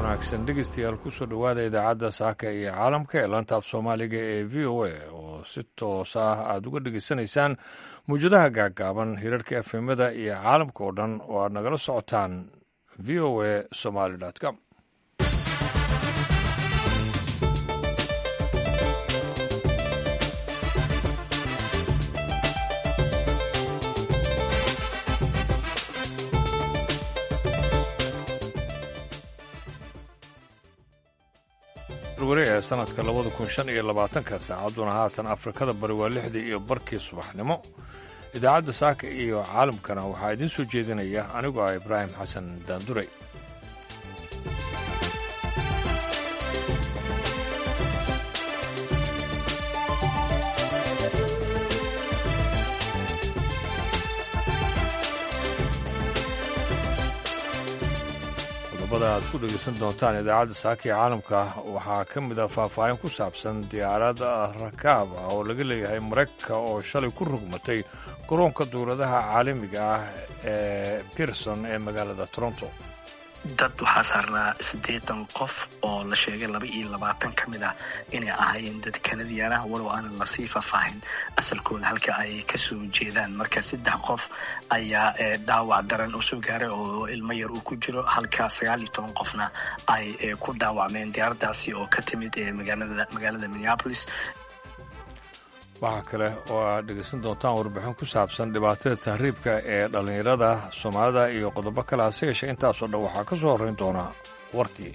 wanaagsan dhegeystayaal kusoo dhowaada idaacadda saaka iyo caalamka ee laanta af soomaaliga ee v o a oo si toos ah aada uga dhegeysanaysaan mawjadaha gaagaaban hirarka efemada iyo caalamka oo dhan oo aad nagala socotaan v o a somaly com wari ee sanadka labada kun shan iyo labaatanka saacadduna haatan afrikada bari waa lixdii iyo barkii subaxnimo idaacadda saaka iyo caalamkana waxaa idiin soo jeedinaya anigoo ah ibraahim xasan daanduray qodobada aad ku dhegeysan doontaan idaacadda saaka iyo caalamka waxaa ka mid ah faahfaahin ku saabsan diyaarad rakaab ah oo laga leeyahay maraykanka oo shalay ku rugmatay garoonka duuladaha caalamiga ah ee pierson ee magaalada toronto dad waxaa saarnaa siddeetan qof oo la sheegay laba iyo labaatan ka mid ah inay ahaayeen dad kanadiyan ah walow aanan lasii faahfaahin asalkooda halka ay kasoo jeedaan marka saddex qof ayaa dhaawac daran oo soo gaaray oo ilmo yar uu ku jiro halka sagaal iyo toban qofna ay ku dhaawacmeen diyaaradaasi oo ka timid magaalada minneapolis waxaa kale oo aad dhegaysan doontaan warbixin ku saabsan dhibaatada tahriibka ee dhallinyarada soomaalida iyo qodobo kale hase yeeshee intaasoo dhan waxaa ka soo horrayn doonaa warkii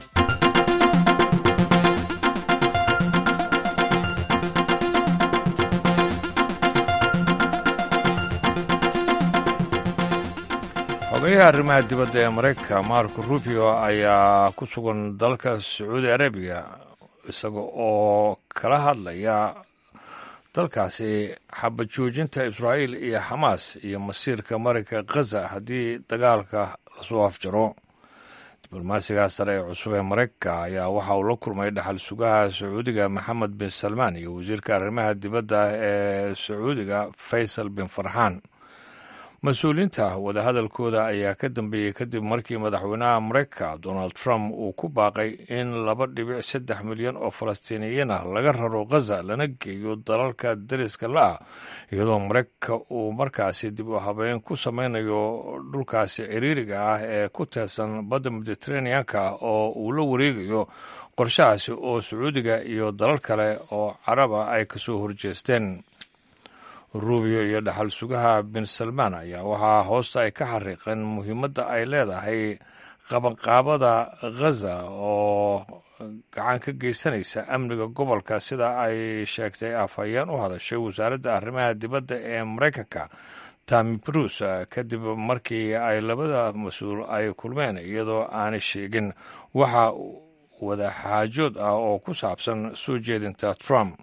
xogayaha arrimaha dibadda ee maraykanka marco rubio ayaa ku sugan dalka sacuudi arabiya isaga oo kala hadlaya dalkaasi xabad joojinta israa'iil iyo xamaas iyo masiirka marinka khaza haddii dagaalka lasoo afjaro diblomaasiga sare ee cusub ee maraykanka ayaa waxa uu la kulmay dhaxal sugaha sacuudiga maxamed bin salmaan iyo wasiirka arrimaha dibadda ee sacuudiga faysal bin farxaan mas-uuliyiinta wadahadalkooda ayaa ka dambeeyey kadib markii madaxweynaha maraykanka donald trump uu ku baaqay in laba dhibic saddex milyan oo falastiiniyiin ah laga raro khaza lana geeyo dalalka dariska la-ah iyadoo maraykanka uu markaasi dib u habeyn ku sameynayo dhulkaasi ciriiriga ah ee ku teersan badda mediteraneanka oo uu la wareegayo qorshahaasi oo sacuudiga iyo dalal kale oo caraba ay kasoo horjeesteen rubio iyo dhaxal sugaha bin salmaan ayaa waxaa hoosta ay ka xariiqeen muhiimadda ay leedahay qabanqaabada khaza oo gacan ka geysanaysa amniga gobolka sida ay sheegtay afhayeen u hadashay wasaaradda arrimaha dibadda ee maraykanka tami bruce kadib markii ay labada mas-uul ay kulmeen iyadoo aanay sheegin waxa wadaxaajood ah oo ku saabsan soo jeedinta trump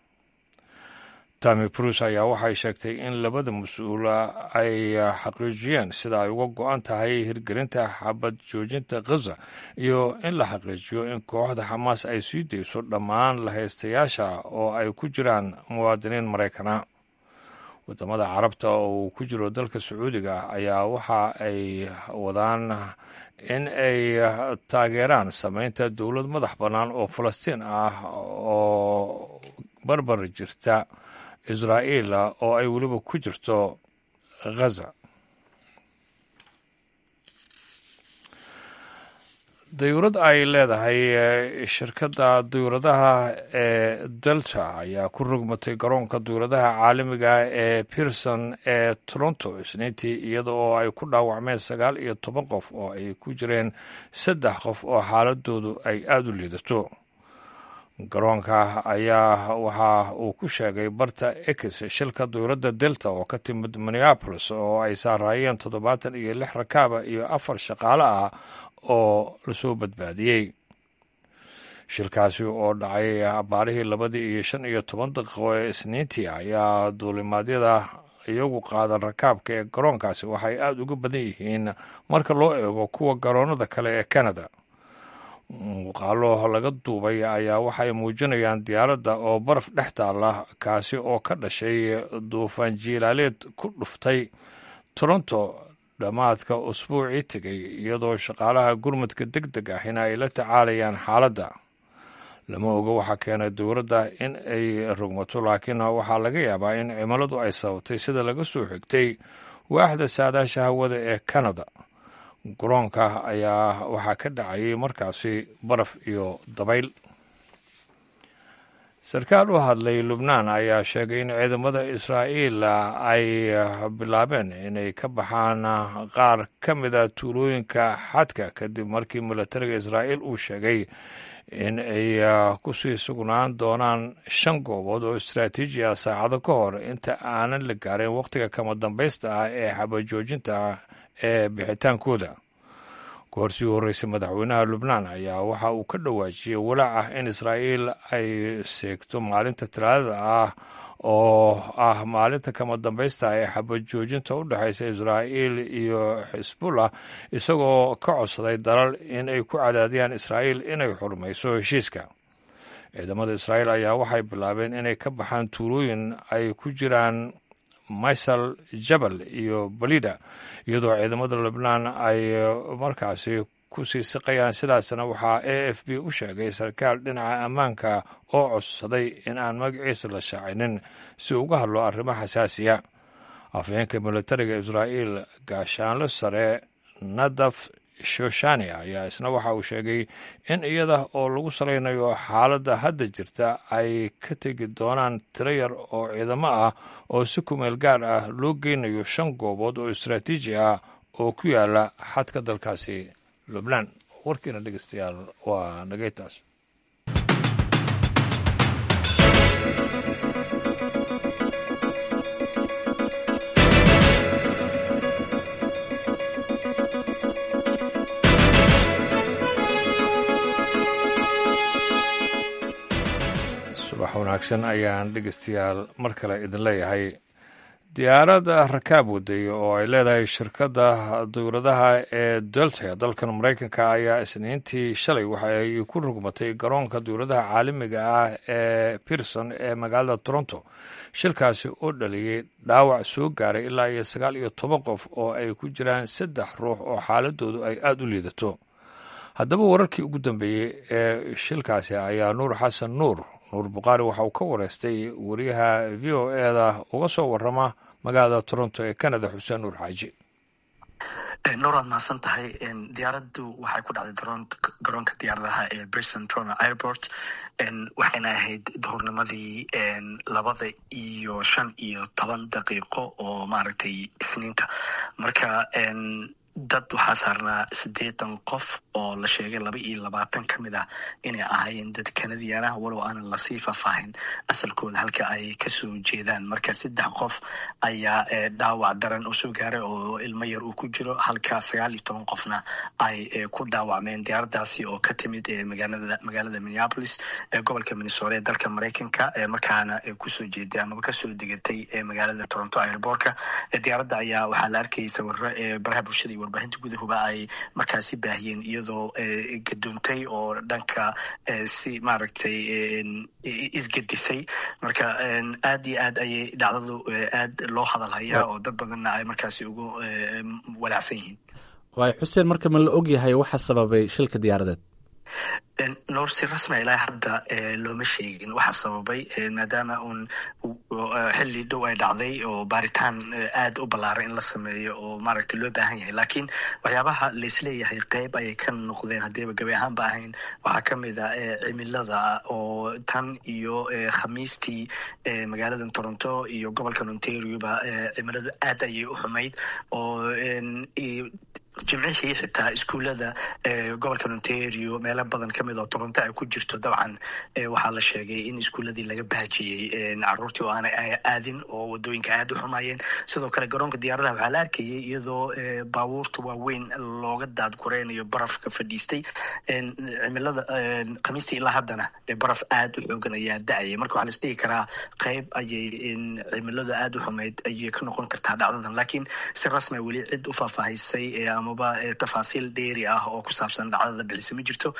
tami bruce ayaa waxay sheegtay in labada mas-uul ay xaqiijiyeen sida ay uga go-an tahay hirgelinta xabad joojinta khaza iyo in la xaqiijiyo in kooxda xamaas ay sii dayso dhammaan lahaystayaasha oo ay ku jiraan muwaadiniin maraykana wadamada carabta oo uu ku jiro dalka sacuudiga ayaa waxa ay wadaan in ay taageeraan sameynta dowlad madax bannaan oo falastiin ah oo barbar jirta israa'iil oo ay weliba ku jirto khaza dayuurad ay leedahay shirkadda dayuuradaha ee delta ayaa ku rogmatay garoonka dayuuradaha caalamiga ee pierson ee toronto isniintii iyada oo ay ku dhaawacmeen sagaal iyo toban qof oo ay ku jireen saddex qof oo xaaladoodu ay aada u liidato garoonka ayaa waxa uu ku sheegay barta ex shilka dowladda delta oo ka timid minneapolis oo ay saaraayeen toddobaatan iyo lix rakaaba iyo afar shaqaale ah oo lasoo badbaadiyey shilkaasi oo dhacay abaarihii labadii iyo shan iyo toban daqiiqo ee isniintii ayaa duulimaadyada iyagu qaada rakaabka ee garoonkaasi waxay aada uga badan yihiin marka loo eego kuwa garoonada kale ee canada muuqaalo laga duubay ayaa waxay muujinayaan diyaaradda oo baraf dhex taalla kaasi oo ka dhashay duufaan jiilaaleed ku dhuftay toronto dhammaadka usbuucii tegay iyadoo shaqaalaha gurmadka deg deg ahina ay la tacaalayaan xaaladda lama oga waxaa keenay dowladda in ay rogmato laakiin waxaa laga yaabaa in cimiladu ay sababtay sida laga soo xigtay waaxda saadaasha hawada ee kanada garoonka ayaa waxaa ka dhacayay markaasi baraf iyo dabayl sarkaal u hadlay lubnaan ayaa sheegay in ciidamada israa'iil ay bilaabeen inay ka baxaan qaar ka mida tuulooyinka xadka kadib markii milatariga israa'iil uu sheegay in ay kusii sugnaan doonaan shan goobood oo istraatiiji ah saacado ka hor inta aanan la gaarin wakhtiga kama dambaysta ah ee xabajoojinta ah ee bixitaankooda goor sii horreysay madaxweynaha lubnaan ayaa waxa uu ka dhawaajiyey walaac ah in israa'iil ay seegto maalinta talaadada ah oo ah maalinta kama dambaysta ee xabad joojinta u dhexaysa israa'iil iyo xisbullah isagoo ka codsaday dalal in ay ku cadaadiyaan israa'iil inay xurmayso heshiiska ciidamada israa'iil ayaa waxay bilaabeen inay ka baxaan tuulooyin ay ku jiraan maysal jabal iyo balida iyadoo ciidamada lubnaan ay markaasi ku sii siqayaan sidaasna waxaa a f b u sheegay sarkaal dhinaca ammaanka oo codsaday in aan magaciisa la shaacinin si uga hadlo arrimo xasaasiya afhayeenka militariga israa'iil gaashaanlo sare nadaf shoshani ayaa isna waxa uu sheegay in iyada oo lagu salaynayo xaaladda hadda jirta ay ka tegi doonaan tiro yar oo ciidamo ah oo si kumeel gaar ah loo geynayo shan goobood oo istraatiiji ah oo ku yaala xadka dalkaasi lubnaan warkiina dhegeystayaal waa nagaytaas subax wanaagsan ayaan dhegeystayaal mar kale idin leeyahay diyaaradda rakaab waday oo ay leedahay shirkadda dowladaha ee delta dalkan maraykanka ayaa isniintii shalay waxa ay ku rugmatay garoonka dowladaha caalamiga ah ee pearson ee magaalada toronto shilkaasi oo dhaliyey dhaawac soo gaaray ilaa iyo sagaal iyo toban qof oo ay ku jiraan saddex ruux oo xaaladoodu ay aada u liidato haddaba wararkii ugu dambeeyey ee shilkaasi ayaa nuur xasan nuur nuur bukhaari waxa uu ka wareystay wariyaha v o eda uga soo warama magaalada toronto ee canada xuseen nuur xaaji nuur waad mahadsan tahay diyaaraddu waxay ku dhacday garoonka diyaaradaha ee brison toronto airport waxayna ahayd duhurnimadii labada iyo shan iyo toban daqiiqo oo maaragtay isniinta marka dad waxaa saarnaa siddeetan qof oo la sheegay laba iyo labaatan ka mid ah inay ahaayeen dad kanadiyaanaha walow aanan lasii faahfaahin asalkooda halka ay kasoo jeedaan marka saddex qof ayaa dhaawac daran oo soo gaaray oo ilmo yar uu ku jiro halka sagaal iyo toban qofna ay ku dhaawacmeen diyaaradaasi oo ka timid magaalada magaalada minneapolis ee gobolka minnesota ee dalka maraykanka markaana kusoo jeeday amaba kasoo degatay magaalada toronto airbortka diyaaradda ayaa waxaa la arkayay sawiro ee baraha bulshada warbaahinta gudahuba ay markaasi baahiyeen iyadoo gadoontay oo dhanka si maaragtay isgedisay marka aad iyo aad ayay dhacdadu aad loo hadalhayaa oo dad badanna ay markaasi ugu walaacsan yihiin waay xuseen marka ma la og yahay waxa sababay shilka diyaaradeed noor si rasmia ilaa hadda looma sheegin waxa sababay maadaama uun xilli dhow ay dhacday oo baaritaan aad u ballaaran in la sameeyo oo maaragtay loo baahan yahay laakiin waxyaabaha laisleeyahay qeyb ayay ka noqdeen haddiiba gabi ahaanba ahayn waxaa ka mid a cimilada oo tan iyo khamiistii magaalada toronto iyo gobolka ontarioba cimiladu aad ayay u xumayd oo jimcihii xitaa iskuullada gobolka ontario meelo badan ka mid oo toronto ay ku jirto dabcan waxaa la sheegay in iskuulladii laga baajiyey caruurtii oo aanay aadin oo wadooyinka aad u xumaayeen sidoo kale garoonka diyaaradaha waxaa la arkayay iyadoo baabuurta waaweyn looga daadgureynayo barafka fadhiistay cimilada khamiistii ilaa haddana baraf aad u xoogan ayaa da-ayay marka waxaa laisdhigi karaa qeyb ayay cimiladu aad u xumayd ayay ka noqon kartaa dhacdadan laakiin si rasmia weli cid u faahfaahisay amaba tafaasiil dheeri ah oo ku saabsan dhacdada bixisa ma jirto laakiin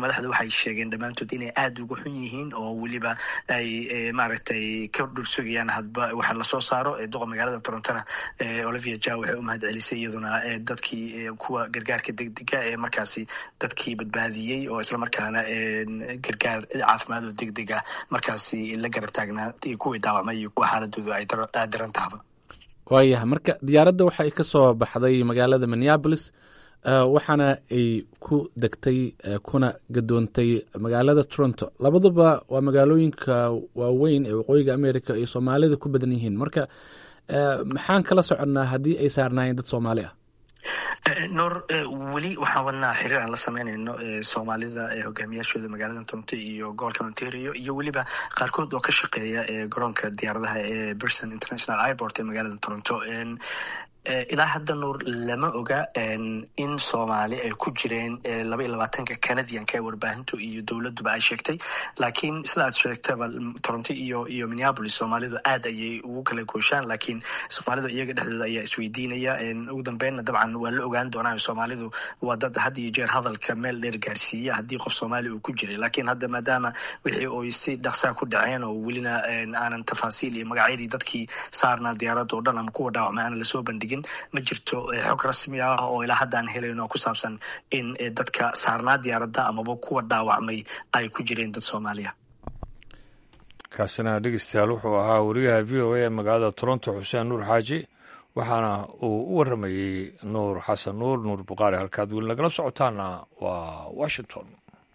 madaxda waxay sheegeen dhammaantood inay aada uga xun yihiin oo weliba ay maaragtay ka dhursugayaan hadba waxa lasoo saaro duqa magaalada torontona olivia ja waxay u mahad celisay iyaduna dadkii kuwa gargaarka degdega ee markaasi dadkii badbaadiyey oo islamarkaana gargaar caafimaad oo degdeg ah markaasi la garab taagnaa kuwii dhaawacmay iyo kuwa xaaladoodu ay daran tahaba waayahay marka diyaaradda waxa ay ka soo baxday magaalada minneabolis waxaana ay ku degtay kuna gadoontay magaalada toronto labaduba waa magaalooyinka waaweyn ee waqooyiga america ay soomaalida ku badan yihiin marka maxaan kala soconnaa haddii ay saarnaayeen dad soomaali ah noor weli waxaan wadnaa xiriir aan la sameynayno soomaalida hogaamiyaashooda magaalada toronto iyo gobolka ontario iyo weliba qaarkood oo ka shaqeeya garoonka diyaaradaha ee berson international airport ee magaalada toronto ilaa hadda nuur lama oga in soomaali ay ku jireen laba iyo labaatanka canadianka ee warbaahintu iyo dowladuba ay sheegtay laakiin sida aad sheegtaba toronto iyo iyo minneapolis soomaalidu aad ayay ugu kala gooshaan laakiin soomaalidu iyaga dhexdooda ayaa isweydiinaya ugu dambeynna dabcan waa la ogaan doonaa soomaalidu waa dad had iyo jeer hadalka meel dheer gaarsiiya haddii qof soomaali uu ku jiray laakiin hadda maadaama wixii oy si dhaqsaa ku dhaceen oo welina aanan tafaasiil iyo magacyadii dadkii saarnaa diyaaradda oo dhan ama kuwa dhaawacmay aanan lasoo bandhigin ma jirto xog rasmi ah oo ilaa haddaan helayno ku saabsan in dadka saarnaa diyaaradda amaba kuwa dhaawacmay ay ku jireen dad soomaaliya kaasina dhegeystayaal wuxuu ahaa wariyaha v o a ee magaalada toronto xuseen nuur xaaji waxaana uu u waramayey nuur xasan nuur nuur buqaari halkaad weli nagala socotaana waa washington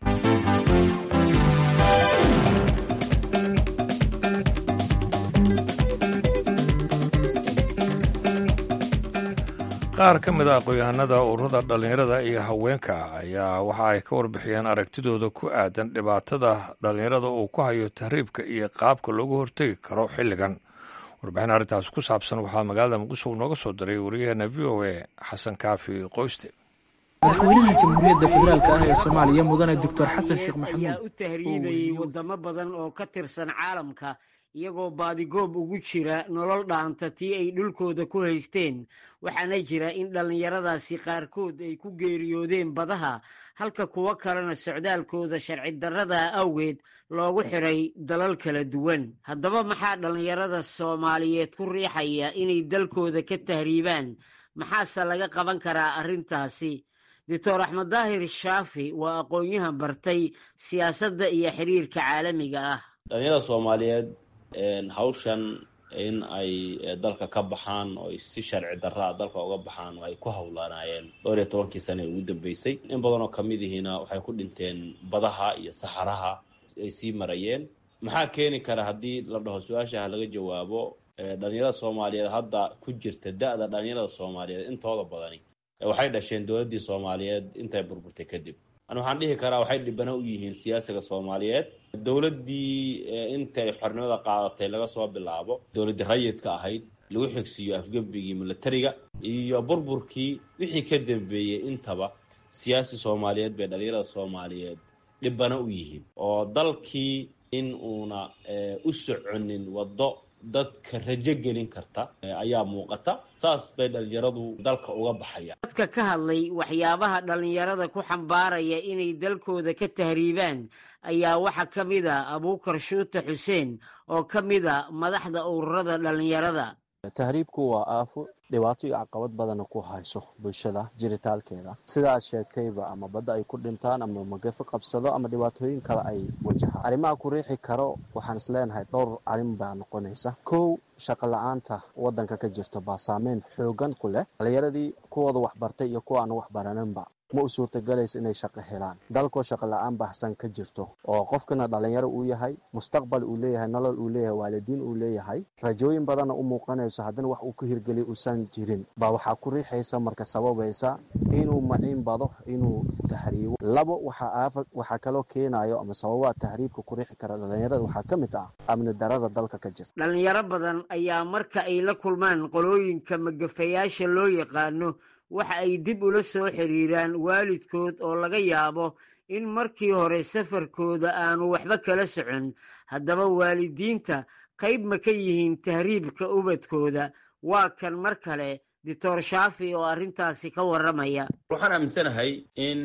qaar ka mid a aqoon-yahanada ururada dhallinyarada iyo haweenka ayaa waxa ay ka warbixiyeen aragtidooda ku aadan dhibaatada dhallinyarada uu ku hayo tahriibka iyo qaabka loogu hortegi karo xilligan warbixin arrintaas ku saabsan waxaa magaalada muqdisho nooga soo diray wariyaheena v o a xasan kaafi qoyste madaxweynaha jamhuuriyadda federaalk ah ee soomaaliya mudane doctor xasan sheekh maxamuud ayaa u tahriibayay wadamo badan oo ka tirsan caalamka iyagoo baadigoob ugu jira nolol dhaanta tii ay dhulkooda ku haysteen waxaana jira in dhallinyaradaasi qaarkood ay ku geeriyoodeen badaha halka kuwo kalena socdaalkooda sharci darrada awgeed loogu xiray dalal kala duwan haddaba maxaa dhallinyarada soomaaliyeed ku riixaya inay dalkooda ka tahriibaan maxaase laga qaban karaa arrintaasi doctor axmed daahir shaafi waa aqoon-yahan bartay siyaasadda iyo xiriirka caalamiga ah dhalinyarada soomaaliyeed hawshan in ay dalka ka baxaan oo si sharci darraa dalka uga baxaan oo ay ku howlanaayeen dhowr iyo tobankii sane ee ugu dambeysay in badan oo kamid ihiina waxay ku dhinteen badaha iyo saxaraha ay sii marayeen maxaa keeni kara haddii la dhaho su-aashaha laga jawaabo dhalinyarada soomaaliyeed hadda ku jirta da-da dhalinyarada soomaaliyeed intooda badani waxay dhasheen dowladdii soomaaliyeed intay burburtay kadib ani waxaan dhihi karaa waxay dhibano u yihiin siyaasiga soomaaliyeed dowladdii intay xornimada qaadatay laga soo bilaabo dowladdii rayidka ahayd lagu xigsiiyo afgebigii milatariga iyo burburkii wixii ka dambeeyey intaba siyaasi soomaaliyeed bay dhalinyarada soomaaliyeed dhibano u yihiin oo dalkii in uuna u soconin waddo dadka rajo gelin karta ayaa muuqata saas bay dhalinyaradu dalka uga baxayaan dadka ka hadlay waxyaabaha dhallinyarada ku xambaaraya inay dalkooda ka tahriibaan ayaa waxaa ka mid a abuukar shuute xuseen oo ka mid a madaxda ururada dhallinyarada tahriibku waa aafo dhibaato iyo caqabad badana ku hayso bulshada jiritaalkeeda sida aad sheegtayba ama badda ay ku dhintaan ama magafo qabsado ama dhibaatooyin kale ay wajahaan arrimaha ku riixi karo waxaan is leenahay dhowr arrin baa noqonaysa kow shaqo la-aanta waddanka ka jirto baa saameyn xoogan ku leh dhalinyaradii kuwooda waxbartay iyo kuwa aan waxbaraninba ma u suurtagelaysa inay shaqo helaan dalkoo shaqo la-aan baahsan ka jirto oo qofkana dhalinyaro uu yahay mustaqbal uu leeyahay nolol uu leeyahay waalidiin uu leeyahay rajooyin badanna u muuqanayso haddana wax uu ka hirgeliy uusan jirin baa waxaa ku riixaysa marka sababaysa inuu maciin bado inuu tahriibo labo waxaa kaloo keenayo ama sababaa tahriibka ku riixi kara dhalinyarada waxaa ka mid ah amni darada dalka ka jirta dhalinyaro badan ayaa marka ay la kulmaan qolooyinka magafayaasha loo yaqaano waxa ay dib ula soo xiriiraan waalidkood oo laga yaabo in markii hore safarkooda aanu waxba kala socon haddaba waalidiinta qayb ma ka yihiin tahriibka ubadkooda waa kan mar kale doctor shaafi oo arrintaasi ka warramaya waxaan aaminsanahay in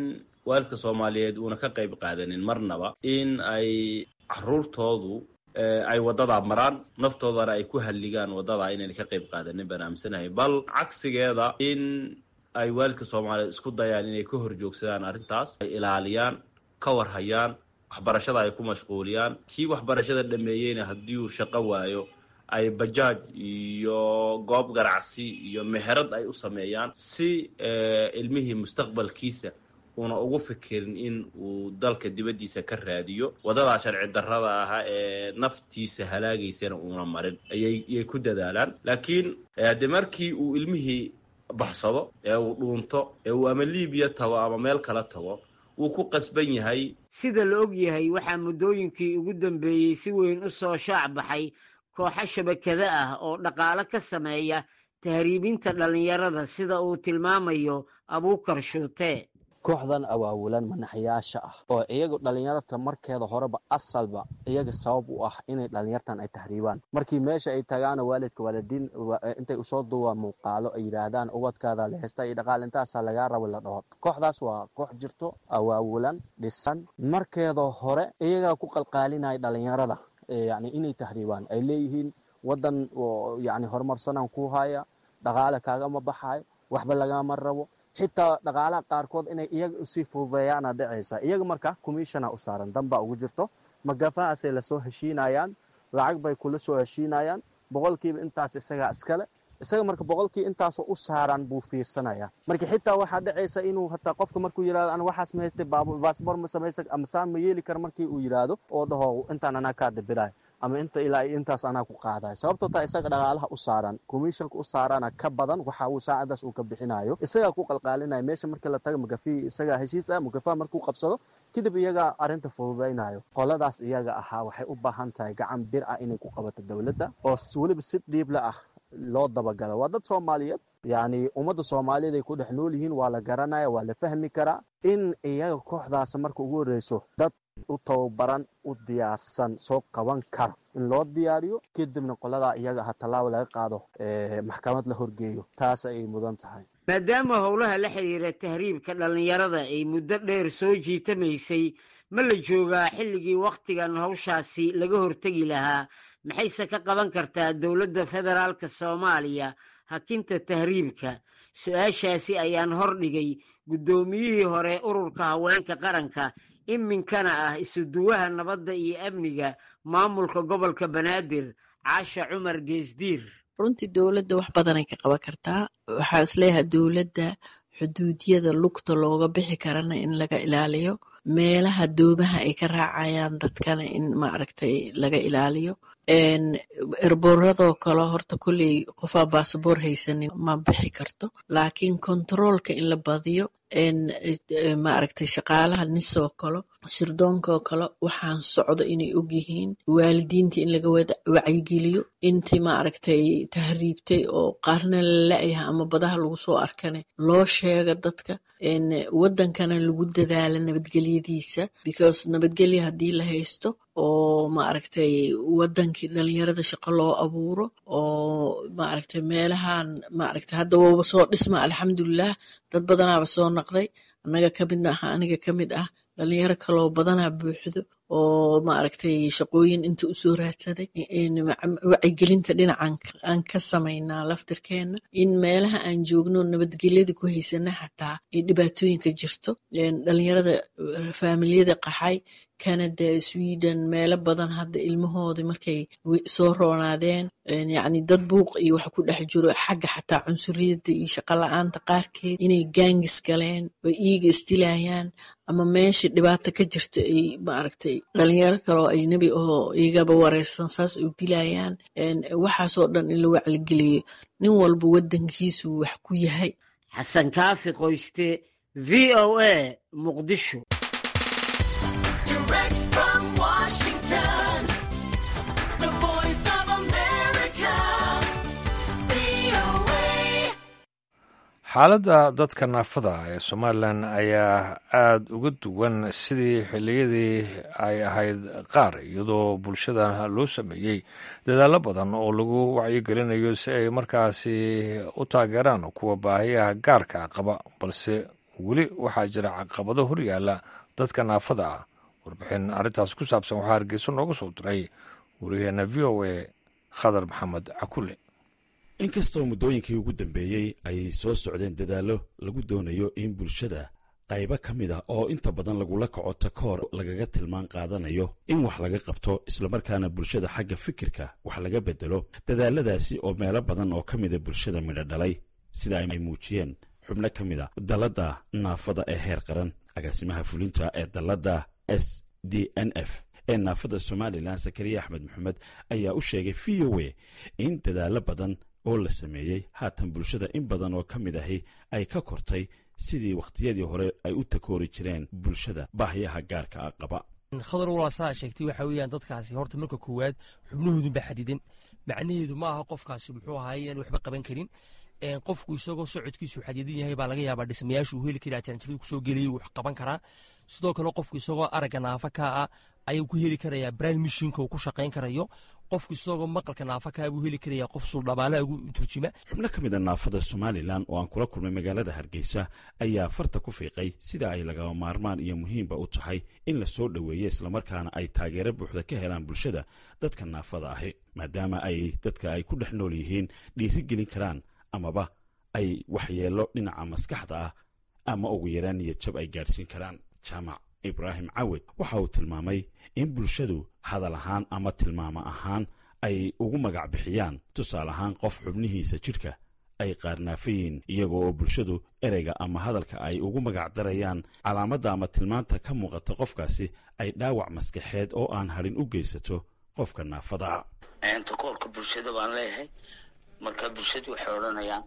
waalidka soomaaliyeed uuna ka qayb qaadanin marnaba in ay caruurtoodu ay waddadaa maraan naftoodana ay ku halligaan waddadaa inayna ka qayb qaadanin baan aaminsanahay bal cagsigeeda in ay waalidka soomaaliyeed isku dayaan inay ka hor joogsadaan arrintaas ay ilaaliyaan ka warhayaan waxbarashada ay ku mashquuliyaan kii waxbarashada dhameeyeyna haddii uu shaqo waayo ay bajaaj iyo goob ganacsi iyo meherad ay u sameeyaan si ilmihii mustaqbalkiisa uuna ugu fikirin in uu dalka dibaddiisa ka raadiyo waddadaa sharci darrada ahaa ee naftiisa halaagaysana uuna marin ayay ku dadaalaan laakiin de markii uu ilmihii baxsado ee uu dhuunto ee uu ama libiya tago ama meel kala tago wuu ku qasban yahay sida la og yahay waxaa muddooyinkii ugu dambeeyey si weyn u soo shaac baxay kooxo shabakado ah oo dhaqaale ka sameeya tahriibinta dhallinyarada sida uu tilmaamayo abuukar shuute kooxdan awaawilan manaxyaasha ah oo iyagu dhallinyarta markeeda horeba asalba iyaga sabab u ah inay dhallinyartan ay tahriibaan markii meesha ay tagaana waalidka waalidiin intay usoo duwaan muuqaalo ay yidhaahdaan ubadkaada lehesta iyo dhaqaal intaasaa lagaa raba la dhaho kooxdaas waa koox jirto awaawilan dhisan markeeda hore iyagaa ku qalqaalinaya dhallinyarada yani inay tahriibaan ay leeyihiin wadan yani horumarsanaan ku haya dhaqaale kaagama baxayo waxba lagama rabo xitaa dhaqaalaha qaarkood inay iyaga usii fududeeyaana dhacaysa iyaga marka commissiona u saaran danbaa ugu jirto magafahaasay lasoo heshiinayaan lacag bay kula soo heshiinayaan boqolkiiba intaas isagaa iskale isaga marka boqolkii intaasoo u saaran buu fiirsanaya marka xitaa waxaa dhacaysa inuu hataa qofka markuu yidhahdo ana waxaas ma haystay baasboor ma samaysa ama saan ma yeeli kara markii uu yidhaahdo oo dhaho intaan anaa kaa dabirayo ama inta ilaa intaas anaa ku qaadayo sababtoo taa isaga dhaqaalaha u saaran commissionka u saarana ka badan waxa uu saacadaas uu ka bixinayo isagaa ku qalqaalinaya meesha markii la taga magafi isagaa heshiis ah magafaha markuu qabsado kadib iyagaa arrinta fududaynayo qoladaas iyaga ahaa waxay u baahan tahay gacan bir ah inay ku qabato dowladda oo weliba si dhiible ah loo dabagalo waa dad soomaaliyeed yacni ummadda soomaaliyeed ay ku dhex nool yihiin waa la garanaya waa la fahmi karaa in iyaga kooxdaas marka ugu horreyso dad u tababaran u diyaarsan soo qaban karo in loo diyaariyo kadibna qoladaa iyaga aha tallaabo laga qaado maxkamad la horgeeyo taas ayay mudan tahay maadaama howlaha la xidhiira tahriibka dhallinyarada ay muddo dheer soo jiitamaysay ma la joogaa xilligii wakhtigan hawshaasi laga hortegi lahaa maxayse ka qaban kartaa dowladda federaalka soomaaliya hakinta tahriibka su-aashaasi ayaan hordhigay guddoomiyihii hore ururka haweenka qaranka iminkana ah isuduwaha nabadda iyo amniga maamulka gobolka banaadir caasha cumar geesdiir runtii dowladda wax badanay ka qaban kartaa waxaa isleeyahay dowladda xuduudiyada lugta looga bixi karana in laga ilaaliyo meelaha doomaha ay ka raacayaan dadkana in maaragtay laga ilaaliyo erboradoo kale horta kolley qofaa baasaboor haysanin ma bixi karto laakiin kontaroolka in la badiyo maaragtay shaqaalaha nisoo kale sirdoonkoo kale waxaan socdo inay ogyihiin waalidiinta in laga wacyigeliyo intii maaragtay tahriibtay oo qaarna la la-yaha ama badaha lagu soo arkane loo sheega dadka wadankana lagu dadaala nabadgelyadiisa because nabadgelya haddii la haysto oo maaragtay wadankii dhalinyarada shaqo loo abuuro oo maaragtay meelahan maaragtay hadda waba soo dhisma alxamdulilah dad badanaaba soo naqday annaga kamid aha aniga kamid ah dhalinyaro kaloo badanaa buuxdo oo maaragtay shaqooyin inta usoo raadsaday wacyigelinta dhinacan aan ka samaynaa laftirkeena in meelaha aan joogno nabadgelyada ku haysana xataa ay dhibaatooyinka jirto dhalinyarada faamiliyada qaxay canada sweden meelo badan hadda ilmahooda markay soo roonaadeen yacni dad buuq iyo wax ku dhex jiro xagga xataa cunsuriyada iyo shaqo la-aanta qaarkeed inay gaangis galeen oo iiga isdilayaan ama meesha dhibaato ka jirto ay maaragtay dhalinyaro kaloo ajnabi oo igaba wareersan saas u dilayaan waxaasoo dhan in la wacligeliyo nin walba wadankiisu wax ku yahay xasan kaafi qoyste v o a muqdisho xaaladda dadka naafada ee somalilan ayaa aada uga duwan sidii xilliyadii ay ahayd qaar iyadoo bulshada loo sameeyey dadaallo badan oo lagu wacyigelinayo si ay markaasi u taageeraan kuwa baahiyaha gaarka qaba balse weli waxaa jira caqabado hor yaalla dadka naafada ah warbixin arrintaas ku saabsan waxaa hargeyso nooga soo diray wariyaheenna v o a khadar maxamed cakule inkastoo muddooyinkii ugu dambeeyey ay soo socdeen dadaallo lagu doonayo in bulshada qaybo ka mid ah oo inta badan lagula kaco takoor lagaga tilmaan qaadanayo in wax laga qabto islamarkaana bulshada xagga fikirka wax laga bedelo dadaaladaasi oo meelo badan oo ka mida bulshada midho dhalay sida ay muujiyeen xubno ka mid a dalladda naafada ee heer qaran agaasimaha fulinta ee dalladda s d n f ee naafada somalilan sakariya axmed maxamed ayaa u sheegay v o a in dadaallo badan oo la sameeyey haatan bulshada in badan oo ka mid ahi ay ka kortay sidii wakhtiyadii hore ay u takoori jireen bulshada baahyaha gaarka ah qaba khadar walaasaa sheegtay waxa weeyaan dadkaasi horta marka koowaad xubnahoodunba xadidan macnaheedu ma aha qofkaasi muxuu ahaay aan waxba qaban karin qofku isagoo socodkiisu xadidan yahay baa laga yaabaa dhismayaashu uu heli karaa jaranjaradu kusoo geliyay wax qaban karaa sidoo kale qofku isagoo aragga naafa kaa ah ayuu ku heli karayaa brine mishinka uu ku shaqayn karayo qofku isagoo maqalka naafa kaa buu heli karayaa qof suldhabaalaha ugu turjima xubno ka mid a naafada somalilan oo aan kula kulmay magaalada hargeysa ayaa farta ku fiiqay sida ay lagama maarmaan iyo muhiimba u tahay in la soo dhoweeyo islamarkaana ay taageero buuxda ka helaan bulshada dadka naafada ahi maadaama ay dadka ay ku dhex nool yihiin dhiiri gelin karaan amaba ay waxyeello dhinaca maskaxda ah ama ugu yaraan niyad jab ay gaadhsiin karaan jaamac ibraahim cawed waxa uu tilmaamay in bulshadu hadal ahaan ama tilmaamo ahaan ay ugu magac bixiyaan tusaale ahaan qof xubnihiisa jidhka ay qaarnaafayiin iyago oo bulshadu ereyga ama hadalka ay ugu magac darayaan calaamadda ama tilmaanta ka muuqata qofkaasi ay dhaawac maskaxeed oo aan hadhin u geysato qofka naafadaa takoorka bulshada baan leeyahay marka bulshadu waxay odhanayaan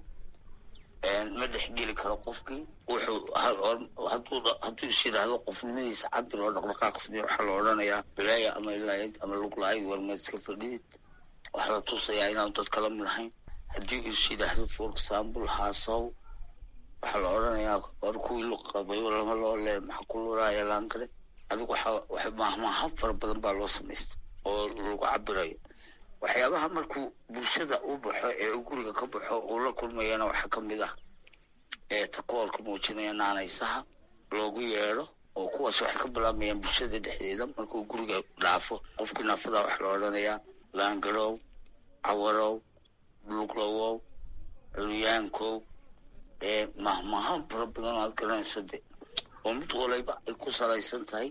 ma dhexgeli karo qofkii wuxuu hadduu is yidhaahdo qofnimadiisa cabir oo dhaqdhaqaaq samey waxaa la odhanayaa bilaaya ama ilaayad ama luglaay warmeed iska fadhidid waxaa la tusayaa inaanu dad kala mid ahayn haddii is yidhaahdo for example haasaw waxaa la odhanayaa war kuwii luqabayo lama loo le maxaa ku luraaya laangare adigu waxa mahmahab fara badan baa loo samaystay oo lagu cabirayo waxyaabaha markuu bulshada u baxo ee u guriga ka baxo uu la kulmayana waxaa ka mid ah ee takoorka muujinaya naanaysaha loogu yeedho oo kuwaas waxay ka bilaamayaan bulshada dhexdeeda markuu guriga dhaafo qofkii naafada waxaa la odhanayaa laangarow cawarow luglawow culyaankow ee mahmaha fara badan oo aad garanayso de oo mid waliba ay ku salaysan tahay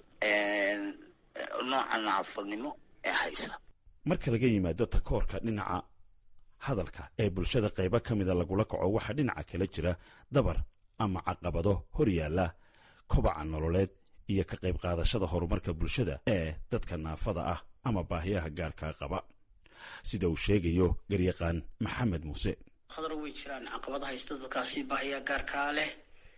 nooca naafanimo ee haysa marka laga yimaado takoorka dhinaca hadalka ee bulshada qaybo ka mida lagula kaco waxaa dhinaca kala jira dabar ama caqabado hor yaalla kobaca nololeed iyo ka qayb qaadashada horumarka bulshada ee dadka naafada ah ama baahiyaha gaarkaa qaba sida uu sheegayo garyaqaan maxamed muuse khadar way jiraan caqabada haysta dadkaasi baahiyaha gaarkaa leh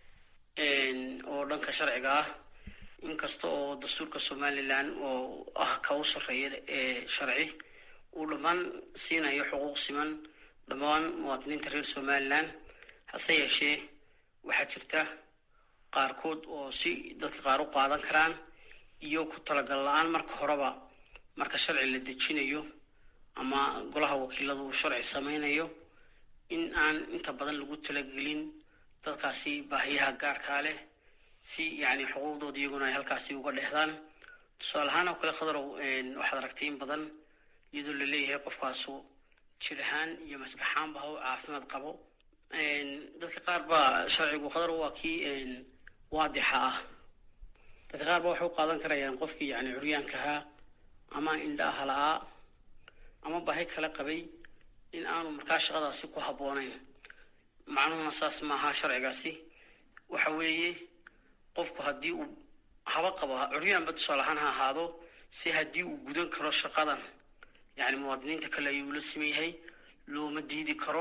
oo dhanka sharciga ah inkasta oo dastuurka somalilan oo ah ka u sarreeya ee sharci uu dhammaan siinayo xuquuq siman dhammaan muwaadiniinta reer somalilan hase yeeshee waxaa jirta qaarkood oo si dadka qaar u qaadan karaan iyo ku talagal la-aan marka horeba marka sharci la dejinayo ama golaha wakiilada uu sharci sameynayo in aan inta badan lagu talagelin dadkaasi baahiyaha gaarkaa leh si yani xuquuqdooda iyaguna ay halkaasi uga dhexdaan tusaale ahaan oo kale khadarow waxaad aragtay in badan iyadoo la leeyahay qofkaasu jir ahaan iyo maskaxaanba ha u caafimaad qabo dadka qaar baa sharcigu khadar waa kii waadixa ah dadka qaar ba waxay u qaadan karayaan qofkii yani curyaankahaa ama indhaha la-aa ama baahi kala qabay in aanu markaa shaqadaasi ku habboonayn macnuhuna saas maaha sharcigaasi waxa weeye qofku haddii uu haba qabo curyaanba tusaale ahaan ha ahaado si haddii uu gudan karo shaqadan yani muwaadiniinta kale ayuu la siman yahay looma diidi karo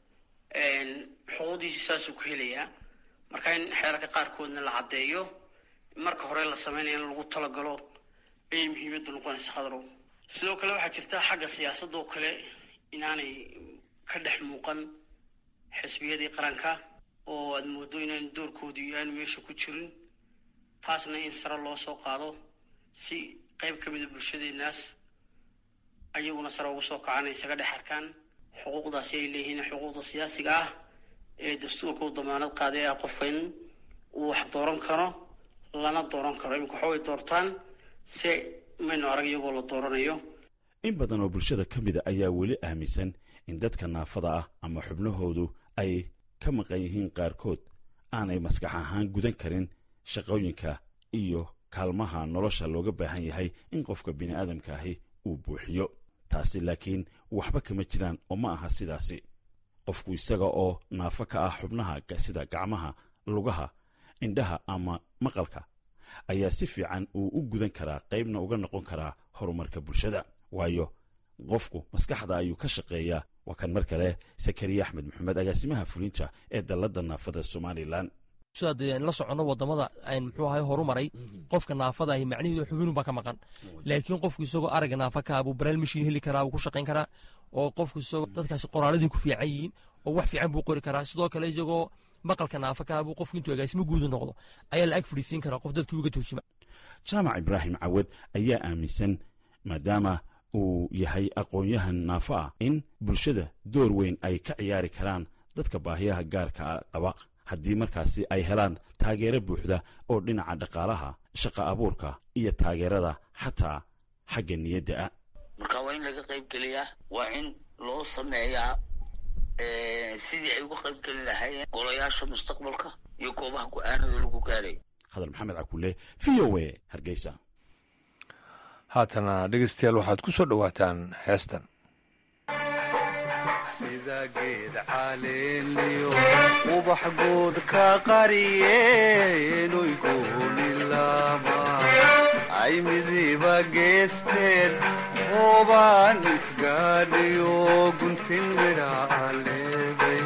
xuquuqdiisi saasuu ku helayaa marka in xeerarka qaarkoodna la caddeeyo marka hore la sameynaya in lagu talagalo ayay muhiimaddu noqonaysa khadrow sidoo kale waxaa jirta xagga siyaasadda oo kale inaanay ka dhex muuqan xisbiyadii qaranka oo aada moodo inaan doorkoodii aanu meesha ku jirin taasna in sare loo soo qaado si qeyb ka mida bulshadeenaas ayaguna sare ugu soo kacaan ay isaga dhex arkaan xuquuqdaasi ay leeyihiin xuquuqda siyaasiga ah ee dastuurka u damaanad qaaday ah qofka in uu wax dooran karo lana dooran karo iminka waxa way doortaan se maynu arag iyagoo la dooranayo in badan oo bulshada ka mida ayaa weli aaminsan in dadka naafada ah ama xubnahoodu ay ka maqan yihiin qaarkood aanay maskax ahaan gudan karin shaqooyinka iyo kaalmaha nolosha looga baahan yahay in qofka bini'aadamka ahi uu buuxiyo taasi laakiin waxba kama jiraan oo ma aha sidaasi qofku isaga oo naafo ka ah xubnaha sida gacmaha lugaha indhaha ama maqalka ayaa si fiican uu u gudan karaa qaybna uga noqon karaa horumarka bulshada waayo qofku maskaxda ayuu ka shaqeeyaa waa kan mar kale sakariya axmed maxamed agaasimaha fulinta ee dalladda naafada somalilan sidaad la soconno wadamada muxuu ahay horumaray qofka naafada ahi macnaheedu xubinunbaa ka maqan laakiin qofku isagoo aragga naafa ka buu baraal mashiin heli karaa buu ku shaqayn karaa oo qofku isagoo dadkaasi qoraaladii ku fiican yihiin oo wax fiican buu qori karaa sidoo kale isagoo maqalka naafa ka buu qofku intuu agaasimo guudu noqdo ayaa la ag fadhiisiin karaa qof dadkii uga tuujima jaamac ibraahim cawad ayaa aaminsan maadaama uu yahay aqoon-yahan naafo ah in bulshada door weyn ay ka ciyaari karaan dadka baahiyaha gaarka qaba haddii markaasi ay helaan taageero buuxda oo dhinaca dhaqaalaha shaqa abuurka iyo taageerada xataa xagga niyadda ah marka waa in laga qayb geliyaa waa in loo sameeyaa sidii ay uga qayb gelin lahaayeen golayaasha mustaqbalka iyo goobaha go-aanada lagu gaarayo khadar maxamed cakule v o a hargeysa haatana dhegeystayaal waxaad ku soo dhowaataan heestan sida geed caleeniyo ubax guud ka qariyeenuy goonilaama ay midiba geesteed hoobaan isgaadhiyo guntin midhaa leeday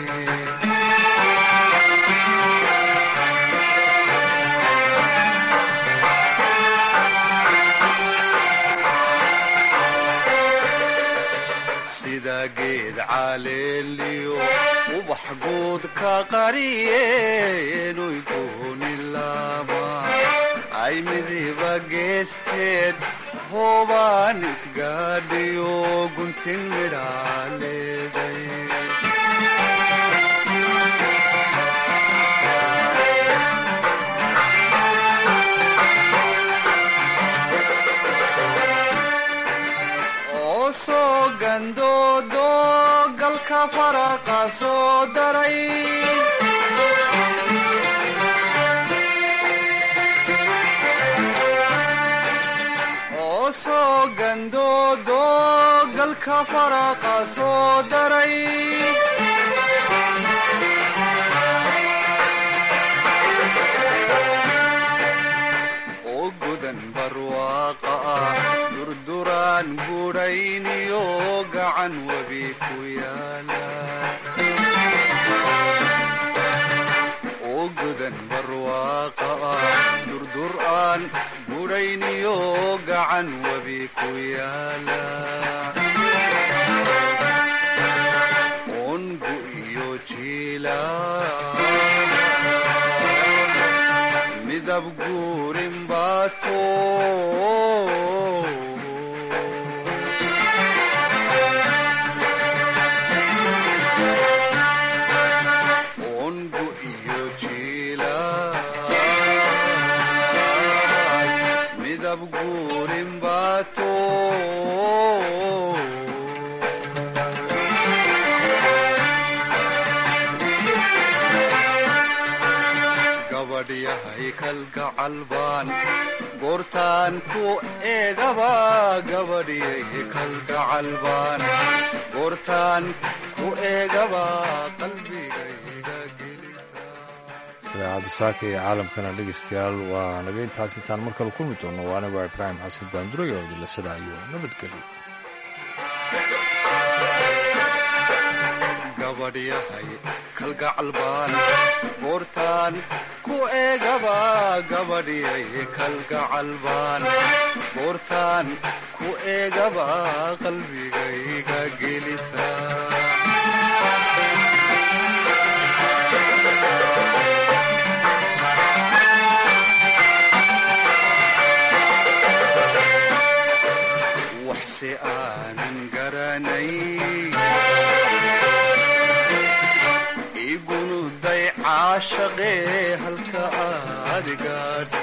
sida geed caleeliyo ubax guud ka qariyeenuy goonilaama ay midiba geesteed hoobaan isgaadhiyo guntin midhaa leeday soo gandoodo galka faraqa soo daray oo soo gandoodo galka faraqa soo daray oo godan barwaaqa ah durduraan gudhayniyo gacan webi ku yaala oo godan barwaaqa ah durduraan gudhayniyo gacan webi ku yaala ongu iyo jiila midab guurin baato ongu iyo jiila midab guurin baato gabadhyahay kalgacal baan goortaan ku eegaba gabadhyay kalgacal baan goortaan ku eegaba qalbigayga idaacadda saaka ee caalamkana dhegeystayaal waa naga intaas intaan mar kale kulmi doono waa anigo ibraahim xasan daanduray oo dilasada iyo nabadgelyo gabadhyahay kalgacal baan goortaan ku eegaba gabadhyay kalgacal baan goortaan ku eegaba qalbigayga gelisa waxse aanan garanay igunuday caashaqee halka ah adigaadhsi